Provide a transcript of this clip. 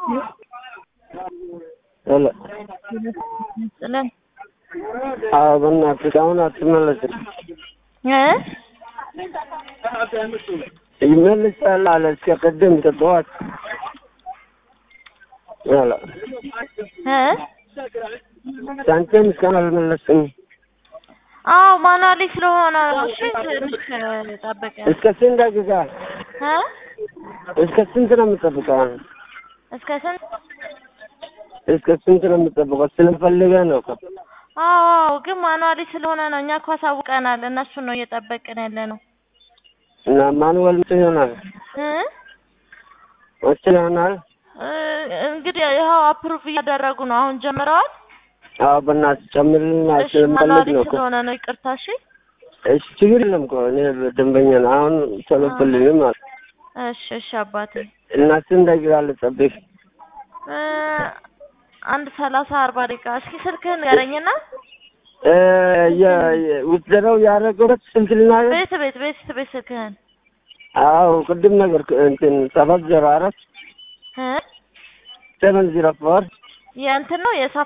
ሄሎ ጥለን አዎ፣ በእናትህ አሁን አትመለስም። እ ይመልሳል አለ እስከ ቅድም ጠዋት። ሄሎ እ ሳንቲም እስካሁን አልመለስም። አዎ ማኑዋሊ ስለሆነ ነው። እሺ ትንሽ ጠብቀ እስከ ስንት ደቂቃ እ እስከ ስንት ነው የምጠብቀው? እስከ ስንት? እስከ ስንት ነው የምጠብቀው? ስለፈልገህ ነው እኮ። አዎ አዎ፣ ግን ማኑዋሊ ስለሆነ ነው። እኛ እኮ አሳውቀናል። እነሱን ነው እየጠበቅን ያለ ነው። እና ማኑዋል መቼ ይሆናል? እ መቼ ይሆናል? እ እንግዲህ ይኸው አፕሩቭ እያደረጉ ነው። አሁን ጀምረዋል። አዎ በእናትህ ጨምርልና እሺ ስለምፈልግ ማኑዋሊ ነው እኮ። ስለሆነ ነው። ይቅርታ። እሺ እሺ ችግር የለም እኮ እኔ ደንበኛ ነው። አሁን ቶሎ ፍልኝ ማለት እሺ እሺ አባቴ እና ስንት ደቂቃ ልጠብቅ? እ አንድ ሰላሳ አርባ ደቂቃ። እስኪ ስልክህን ንገረኝና እ ውትደረው ያደረገበት ስንት ልናገር? ቤት ቤት ቤት ቤት ስልክህን አዎ ቅድም ነገር እንትን ሰባት ዜሮ አራት እ ሰቨን ዜሮ ፎር የእንትን ነው የሳ